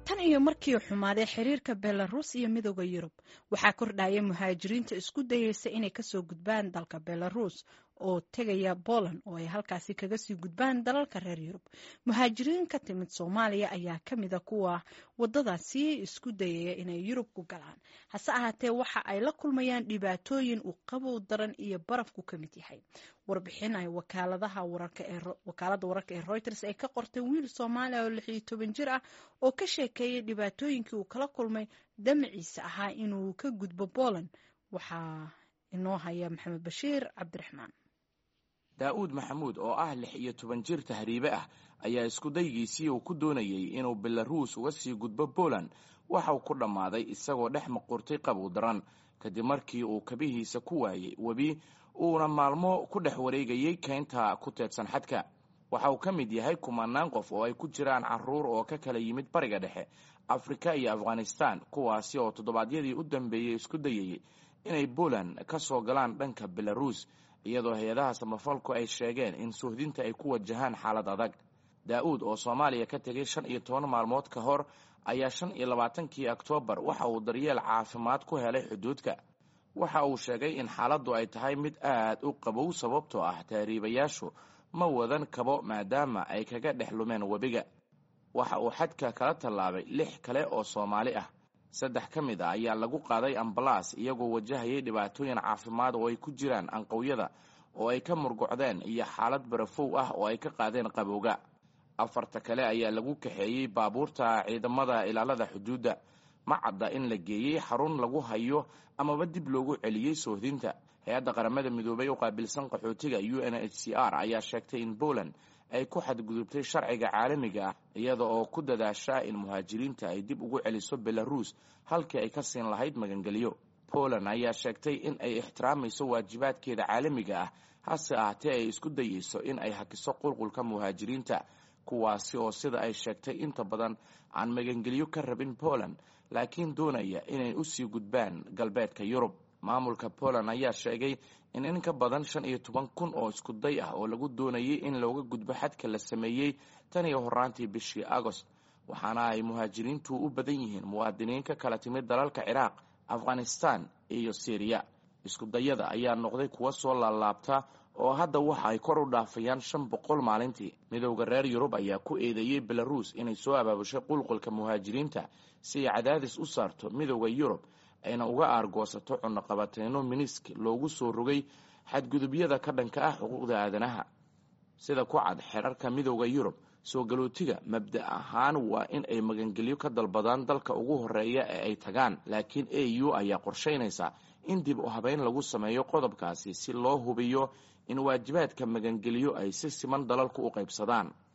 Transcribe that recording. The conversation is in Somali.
tan iyo markii xumaaday xiriirka belarus iyo midooda yurub waxaa kordhaya muhaajiriinta isku dayeysa inay kasoo gudbaan dalka belarus oo tegaya poland oo ay halkaasi kaga sii gudbaan dalalka reer yurub muhaajiriin ka timid soomaaliya ayaa kamida kuwa wadadaasi isku dayaya inay yurub ku galaan hase ahaatee waxa ay la kulmayaan dhibaatooyin uu qabow daran iyo barafku ka mid yahay warbixin ay wakaalada wararka ee reuters ay ka qortay wiil soomaaliya oo lixiyo toban jir ah oo ka sheekeeyay dhibaatooyinkii uu kala kulmay damaciisa ahaa inuu ka gudbo poland waxaa inoo haya maxamed bashiir cabdiraxmaan daa'uud maxamuud oo ah lix iyo toban jir tahriibe ah ayaa isku daygiisii uu ku doonayey inuu belaruus uga sii gudbo poland waxa uu ku dhammaaday isagoo dhex maqurtay qabow daran kadib markii uu kabihiisa ku waayey webi uuna maalmo ku dhex wareegayey keynta ku teedsan xadka waxa uu ka mid yahay kumanaan qof oo ay ku jiraan caruur oo ka kala yimid bariga dhexe afrika iyo afghanistan kuwaasi oo toddobaadyadii u dambeeyey isku dayayey inay poland ka soo galaan dhanka belaruus iyadoo hay-adaha samafalku ay sheegeen in suhdinta ay ku wajahaan xaalad adag daa'uud oo soomaaliya ka tegay shan iyo toban maalmood ka hor ayaa shan iyo labaatankii oktoobar waxa uu daryeel caafimaad ku helay xuduudka waxa uu sheegay in xaaladdu ay tahay mid aad u qabow sababtoo ah tahriibayaashu ma wadan kabo maadaama ay kaga dhex lumeen webiga waxa uu xadka kala tallaabay lix kale oo soomaali ah saddex ka mid a ayaa lagu qaaday ambalaas iyagoo wajahayay dhibaatooyin caafimaad oo ay ku jiraan anqowyada oo ay ka murgocdeen iyo xaalad barafow ah oo ay ka qaadeen qabowga afarta kale ayaa lagu kaxeeyey baabuurta ciidamada ilaalada xuduudda ma cadda in la geeyey xarun lagu hayo amaba dib loogu celiyey soohdinta hay-adda qaramada midoobay u qaabilsan qaxootiga u n h c r ayaa sheegtay in poland ay ku xadgudubtay sharciga caalamiga ah iyada oo ku dadaasha in muhaajiriinta ay dib ugu celiso belaruus halkii ay ka siin lahayd magangelyo poland ayaa sheegtay in ay ixtiraamayso waajibaadkeeda caalamiga ah hase ahaatee ay isku dayeyso in ay hakiso qulqulka muhaajiriinta kuwaasi oo sida ay sheegtay inta badan aan magangelyo ka rabin poland laakiin doonaya inay usii gudbaan galbeedka yurub maamulka poland ayaa sheegay in in ka badan shan iyo toban kun oo isku day ah oo lagu doonayay in looga gudbo xadka la sameeyey tan iyo horaantii bishii agost waxaana ay muhaajiriintu u badan yihiin muwaadiniin ka kala timid dalalka ciraaq afghanistan iyo syriya isku dayada ayaa noqday kuwa soo laalaabta oo hadda waxa ay kor u dhaafayaan shan boqol maalintii midowda reer yurub ayaa ku eedeeyey belaruus inay soo abaabushay qulqulka muhaajiriinta si ay cadaadis u saarto midowda yurub ayna uga aargoosato cunaqabateyno minisk loogu soo rogay xadgudubyada ka dhanka ah xuquuqda aadanaha sida ku cad xerarka midowda yurub soo galootiga mabda ahaan waa in ay magangelyo ka dalbadaan dalka ugu horeeya ee ay tagaan laakiin a u ayaa qorshaynaysa in dib u habeyn lagu sameeyo qodobkaasi si loo hubiyo in waajibaadka magangelyo ay si siman dalalku u qaybsadaan